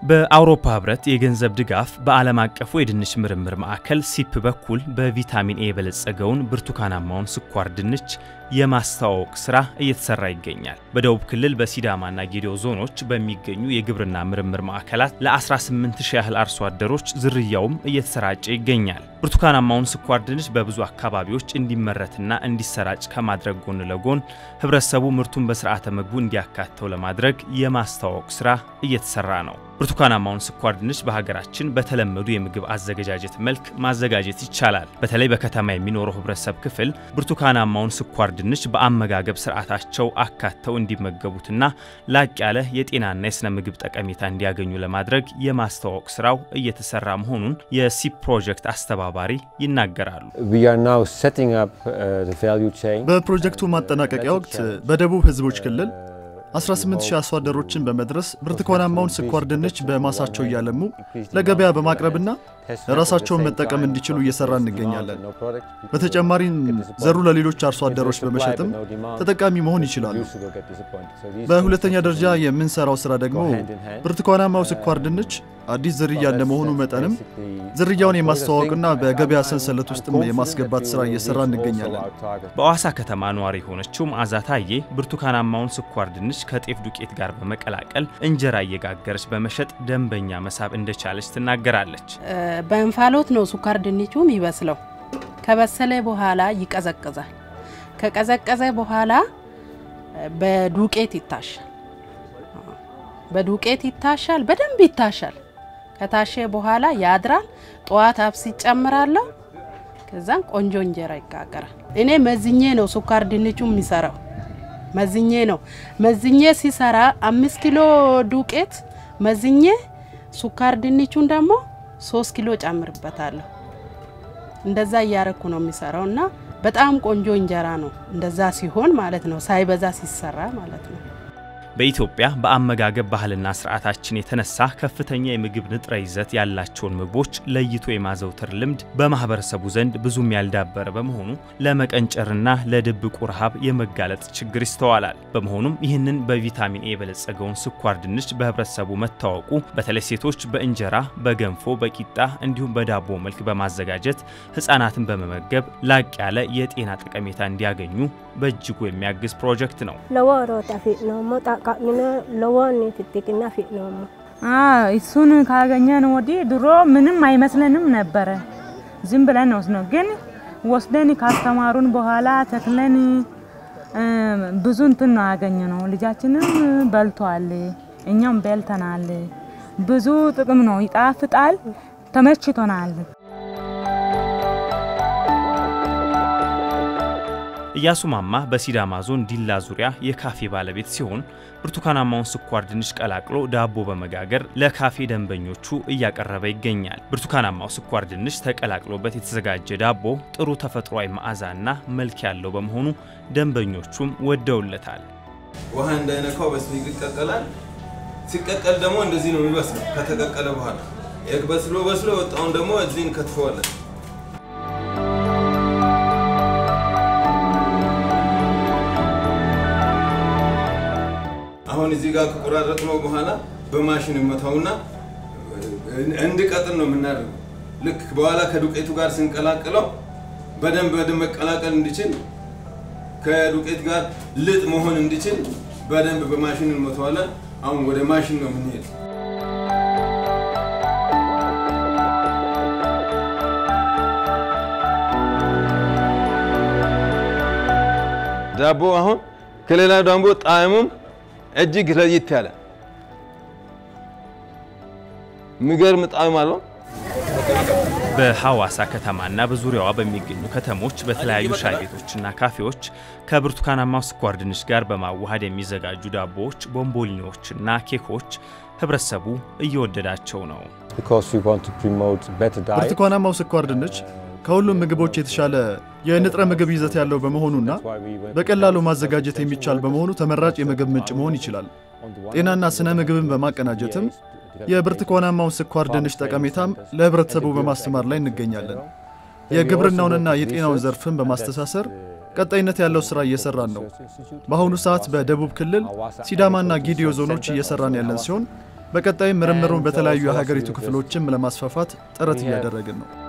በአውሮፓ ህብረት የገንዘብ ድጋፍ በዓለም አቀፉ የድንች ምርምር ማዕከል ሲፕ በኩል በቪታሚን ኤ የበለጸገውን ብርቱካናማውን ስኳር ድንች የማስተዋወቅ ስራ እየተሰራ ይገኛል። በደቡብ ክልል በሲዳማና ጌዴኦ ዞኖች በሚገኙ የግብርና ምርምር ማዕከላት ለ18 ሺህ ያህል አርሶ አደሮች ዝርያውም እየተሰራጨ ይገኛል። ብርቱካናማውን ስኳር ድንች በብዙ አካባቢዎች እንዲመረትና እንዲሰራጭ ከማድረግ ጎን ለጎን ህብረተሰቡ ምርቱን በስርዓተ ምግቡ እንዲያካተው ለማድረግ የማስተዋወቅ ስራ እየተሰራ ነው። ብርቱካናማውን ስኳር ድንች በሀገራችን በተለመዱ የምግብ አዘገጃጀት መልክ ማዘጋጀት ይቻላል። በተለይ በከተማ የሚኖረው ህብረተሰብ ክፍል ብርቱካናማውን ስኳር ድንች በአመጋገብ ስርዓታቸው አካተው እንዲመገቡትና ላቅ ያለ የጤናና የስነ ምግብ ጠቀሜታ እንዲያገኙ ለማድረግ የማስተዋወቅ ስራው እየተሰራ መሆኑን የሲፕ ፕሮጀክት አስተባባሪ ይናገራሉ። በፕሮጀክቱ ማጠናቀቂያ ወቅት በደቡብ ህዝቦች ክልል 18000 አርሶ አደሮችን በመድረስ ብርቱካናማውን ስኳር ድንች በማሳቸው እያለሙ ለገበያ በማቅረብና ራሳቸውን መጠቀም እንዲችሉ እየሰራ እንገኛለን። በተጨማሪም ዘሩ ለሌሎች አርሶ አደሮች በመሸጥም ተጠቃሚ መሆን ይችላሉ። በሁለተኛ ደረጃ የምንሰራው ስራ ደግሞ ብርቱካናማው ስኳር ድንች አዲስ ዝርያ እንደመሆኑ መጠንም ዝርያውን የማስተዋወቅና በገበያ ሰንሰለት ውስጥም የማስገባት ስራ እየሰራ እንገኛለን። በአዋሳ ከተማ ነዋሪ የሆነችው መዓዛ ታዬ ብርቱካናማውን ስኳር ድንች ከጤፍ ዱቄት ጋር በመቀላቀል እንጀራ እየጋገረች በመሸጥ ደንበኛ መሳብ እንደቻለች ትናገራለች። በእንፋሎት ነው ስኳር ድንቹ የሚበስለው። ከበሰለ በኋላ ይቀዘቅዛል። ከቀዘቀዘ በኋላ በዱቄት ይታሻል። በዱቄት ይታሻል፣ በደንብ ይታሻል። ከታሸ በኋላ ያድራል። ጠዋት አብስ ይጨምራለሁ። ከዛም ቆንጆ እንጀራ ይጋገራል። እኔ መዝኜ ነው ስኳር ድንቹ የሚሰራው። መዝኜ ነው መዝኜ ሲሰራ አምስት ኪሎ ዱቄት መዝኜ ስኳር ድንቹን ደግሞ ሶስት ኪሎ ጨምርበታለሁ። እንደዛ እያረኩ ነው የሚሰራው እና በጣም ቆንጆ እንጀራ ነው። እንደዛ ሲሆን ማለት ነው ሳይበዛ ሲሰራ ማለት ነው። በኢትዮጵያ በአመጋገብ ባህልና ስርዓታችን የተነሳ ከፍተኛ የምግብ ንጥረ ይዘት ያላቸውን ምግቦች ለይቶ የማዘውተር ልምድ በማህበረሰቡ ዘንድ ብዙም ያልዳበረ በመሆኑ ለመቀንጨርና ለድብቁ ረሃብ የመጋለጥ ችግር ይስተዋላል። በመሆኑም ይህንን በቪታሚን ኤ የበለጸገውን ስኳር ድንች በህብረተሰቡ መታወቁ በተለይ ሴቶች በእንጀራ፣ በገንፎ፣ በቂጣ እንዲሁም በዳቦ መልክ በማዘጋጀት ህጻናትን በመመገብ ላቅ ያለ የጤና ጠቀሜታ እንዲያገኙ በእጅጉ የሚያግዝ ፕሮጀክት ነው። እሱን ካገኘን ወዲህ ድሮ ምንም አይመስለንም ነበረ። ዝም ብለን ወስድ ነው። ግን ወስደን ካስተማሩን በኋላ ተክለን ብዙ እንትን ነው ያገኘ ነው። ልጃችንም በልቷል፣ እኛም በልተናል። ብዙ ጥቅም ነው። ይጣፍጣል፣ ተመችቶናል። እያሱ ማማ በሲዳማ ዞን ዲላ ዙሪያ የካፌ ባለቤት ሲሆን ብርቱካናማውን ስኳር ድንች ቀላቅሎ ዳቦ በመጋገር ለካፌ ደንበኞቹ እያቀረበ ይገኛል። ብርቱካናማው ስኳር ድንች ተቀላቅሎበት የተዘጋጀ ዳቦ ጥሩ ተፈጥሯዊ መዓዛና መልክ ያለው በመሆኑ ደንበኞቹም ወደውለታል። ውሃ እንዳይነካው በስሎ ይቀቀላል። ሲቀቀል ደግሞ እንደዚህ ነው የሚበስለው። ከተቀቀለ በኋላ በስሎ በስሎ የወጣውን ደግሞ እዚህ እንከትፈዋለን። አሁን እዚህ ጋር ከቆራረጥ ነው በኋላ በማሽን መታውና እንዲቀጥን ነው የምናደርገው። ልክ በኋላ ከዱቄቱ ጋር ስንቀላቅለው በደንብ በደንብ መቀላቀል እንዲችል ከዱቄት ጋር ልጥ መሆን እንዲችል በደንብ በማሽን እንመተዋለን። አሁን ወደ ማሽን ነው የምንሄድ። ዳቦ አሁን ከሌላ ዳቦ ጣዕሙም እጅግ ለየት ያለ የሚገርም ጣዕም አለው። በሐዋሳ ከተማና በዙሪያዋ በሚገኙ ከተሞች በተለያዩ ሻይ ቤቶችና ካፌዎች ከብርቱካናማው ስኳር ድንች ጋር በማዋሃድ የሚዘጋጁ ዳቦዎች፣ ቦምቦሊኖችና ኬኮች ህብረተሰቡ እየወደዳቸው ነው። ብርቱካናማው ስኳር ድንች ከሁሉም ምግቦች የተሻለ የንጥረ ምግብ ይዘት ያለው በመሆኑና በቀላሉ ማዘጋጀት የሚቻል በመሆኑ ተመራጭ የምግብ ምንጭ መሆን ይችላል። ጤናና ስነ ምግብን በማቀናጀትም የብርቱካናማውን ስኳር ድንች ጠቀሜታም ለህብረተሰቡ በማስተማር ላይ እንገኛለን። የግብርናውንና የጤናውን ዘርፍን በማስተሳሰር ቀጣይነት ያለው ስራ እየሰራን ነው። በአሁኑ ሰዓት በደቡብ ክልል ሲዳማና ጌዴኦ ዞኖች እየሰራን ያለን ሲሆን በቀጣይም ምርምሩን በተለያዩ የሀገሪቱ ክፍሎችም ለማስፋፋት ጥረት እያደረግን ነው።